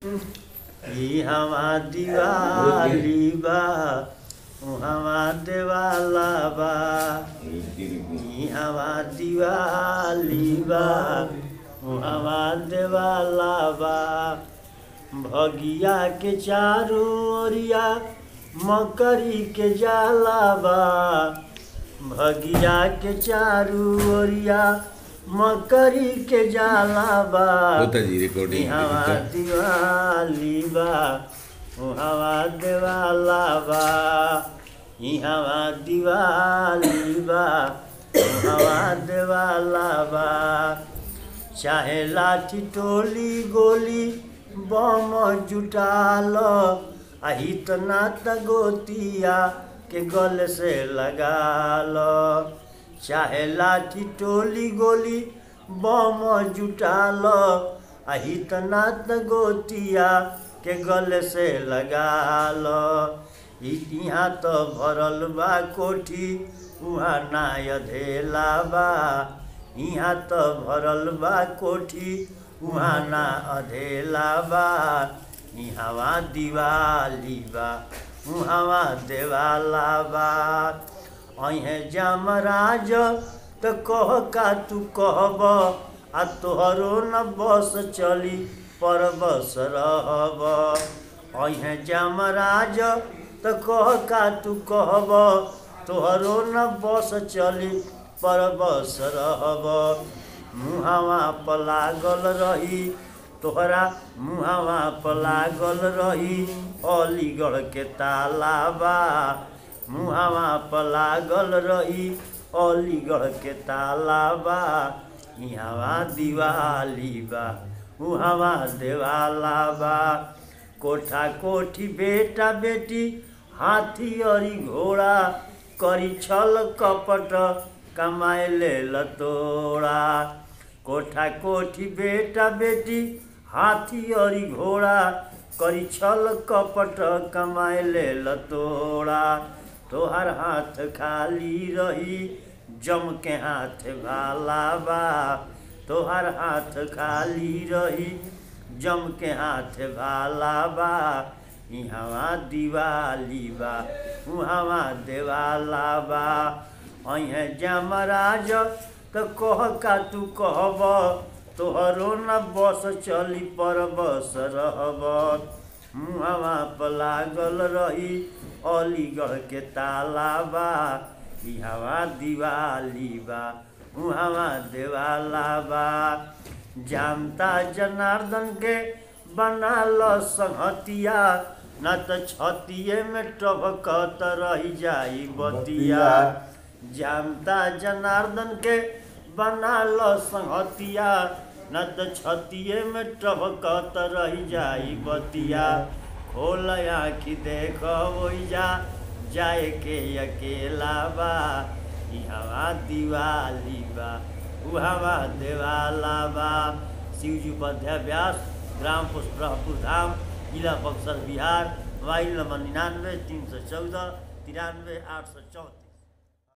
इहवा दिवाली बा उहवा देवाला बा इहवा दिवाली बा उहवा देवाला बा भगिया के चारू ओरिया मकरी के जाला बा भगिया के चारू ओरिया मकरी के जाला बा होता जी रिकॉर्डिंग इहवा दिवाली बा उहवा देवाला बा इहवा दिवाली बा उहवा देवाला बा चाहे लाठी टोली गोली बम जुटाल आही त नात गोतिया के गल से लगाल चाहे लाठी टोली गोली बम जुटाल आही त नात गोतिया के गल से लगाल यहाँ तो भरल बा कोठी उहाँ ना अधेला बा यहाँ तो भरल बा कोठी उहाँ ना अधेला बा इहवा दिवाली बा उहवा देवाला बा अहे जमराज त कह का तू कहब आ तोहरो न बस चली पर बस रहब अहे जमराज त कह का तू कहब तोहरो न बस चली पर बस रहब मुहावा पर लागल रही तोहरा मुहावा पर लागल रही अलीगढ़ के तालाबा मुहावा पर लागल रही अलीगढ़ के तालाबा इहवा दिवाली बा उहवा देवाला बा कोठा कोठी बेटा बेटी हाथी अरी घोड़ा करी छल कपट कमाए ले लतोड़ा कोठा कोठी बेटा बेटी हाथी अरी घोड़ा करी छल कपट कमाए ले लतोड़ा तोहर हाथ खाली रही जम के हाथ भाला बा तोहर हाथ खाली रही जम के हाथ भाला बा इहवा दिवाली बा उहवा देवाला बा अहे जमराज त कह का तू कहब तोहरो न बस चली पर बस रहब मुहवा पर लागल रही अलीगढ़ के तालाबा इहवा दिवाली बा उहवा देवाला बा जानता जनार्दन के बना ल संहतिया न त छतिए में टभकत रही जाई बतिया जानता जनार्दन के बना ल संहतिया न त छतिए में टभकत रही जाई बतिया खोल आँखी देख जा जाए के अकेला बा इहवा दिवाली बा उहवा देवाला बा शिवजी उपाध्याय व्यास ग्राम पुष्परापुर धाम जिला बक्सर बिहार मोबाइल नंबर निन्यानवे तीन सौ चौदह तिरानवे आठ सौ चौंतीस